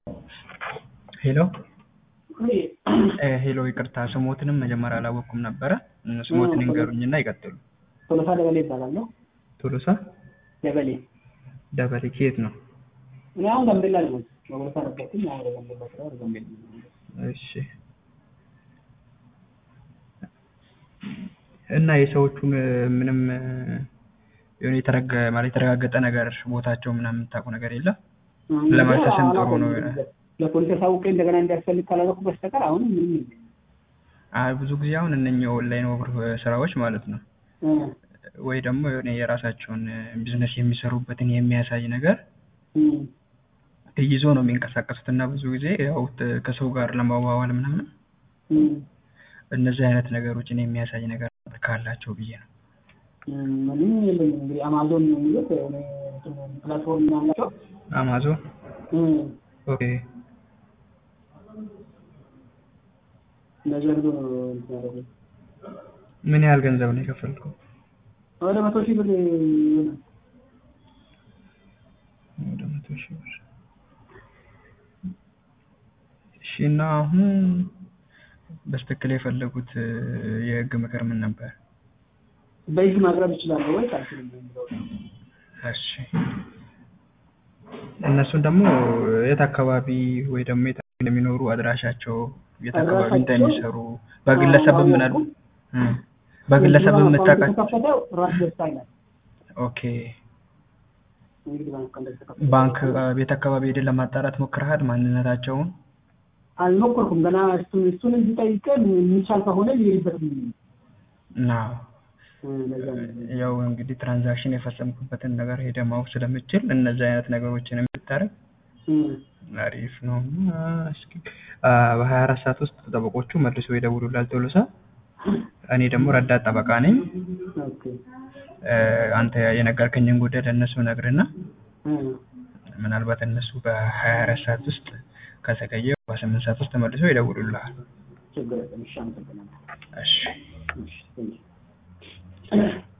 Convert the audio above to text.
ሄሎ ሄሎ ይቅርታ ስሞትንም መጀመሪያ አላወቅኩም ነበረ። ስሞትን ይንገሩኝና ይቀጥሉ። ቶሎሳ ደበሌ ይባላለሁ። ቶሎሳ ደበሌ ደበሌ ከየት ነው? እኔ አሁን ጋምቤላ ነው። ቶሎሳ ነበርኩኝ። አሁን ወደ ጋምቤላ ስራ ወደ ጋምቤላ ነው። እሺ እና የሰዎቹን ምንም የሆነ የተረገ ማለት የተረጋገጠ ነገር ቦታቸው ምናምን የምታውቁ ነገር የለም? ለማሰስም ጥሩ ነው። ለፖሊስ አሳውቄ እንደገና እንዲያስፈልግ ካላደረኩ በስተቀር አሁን ምንም የለም። አይ ብዙ ጊዜ አሁን እነኚህ ኦንላይን ወር ስራዎች ማለት ነው እ ወይ ደግሞ የሆነ የራሳቸውን ቢዝነስ የሚሰሩበትን የሚያሳይ ነገር እ ይዞ ነው የሚንቀሳቀሱት እና ብዙ ጊዜ ያው ት- ከሰው ጋር ለማዋዋል ምናምን እ እነዚህ አይነት ነገሮችን የሚያሳይ ነገር ካላቸው ብዬ ነው። እ ምንም የለኝም። እንግዲህ አማዞን ነው የሚሉት እኔ እንትን ፕላትፎርም ነው ያላቸው አማዞን እ ኦኬ እነዚህ አድርጎ ነው እንትን ያደረጉት። ምን ያህል ገንዘብ ነው የከፈልከው? ወደ መቶ ሺህ ብር ይሆናል። ወደ መቶ ሺህ ብር። እሺ እና አሁን በስትክክል የፈለጉት የህግ ምክር ምን ነበር? በህግ ማቅረብ እችላለሁ ወይ አልችልም የሚለው ነው። እሺ እነሱን ደግሞ የት አካባቢ ወይ ደግሞ የት እንደሚኖሩ አድራሻቸው የት አካባቢ አድራሻቸው? እንደሚሰሩ በግለሰብም ምን አሉ እ በግለሰብም ባንክ የምታውቃቸው የተከፈተው ራስ ደስታ ይላል። ኦኬ እንግዲህ ባንክ እንደተከፈተ ባንክ አ፣ ቤት አካባቢ ሄደን ለማጣራት ሞክረሃል ማንነታቸውን? አልሞከርኩም ገና እሱን እሱን እዚህ ጠይቀን የሚቻል ከሆነ ሊሄድበት ና ለዛ ነው። ያው እንግዲህ ትራንዛክሽን የፈጸምኩበትን ነገር ሄደ ማወቅ ስለምችል እነዚህ አይነት ነገሮችን የምታረግ እ አሪፍ ነው። እና እስኪ አ፣ በሀያ አራት ሰዓት ውስጥ ጠበቆቹ መልሶ ይደውሉላል ቶሎሳ። እኔ ደግሞ ረዳት ጠበቃ ነኝ። ኦኬ እ፣ አንተ የነገርከኝን ጉዳይ ለእነሱ ነግርና እ ምናልባት እነሱ በሀያ አራት ሰዓት ውስጥ ከዘገየ በስምንት ሰዓት ውስጥ መልሶ ይደውሉልሃል። ችግር የለም። እሺ አመሰግናለሁ። እሺ እሺ ቴንኪው።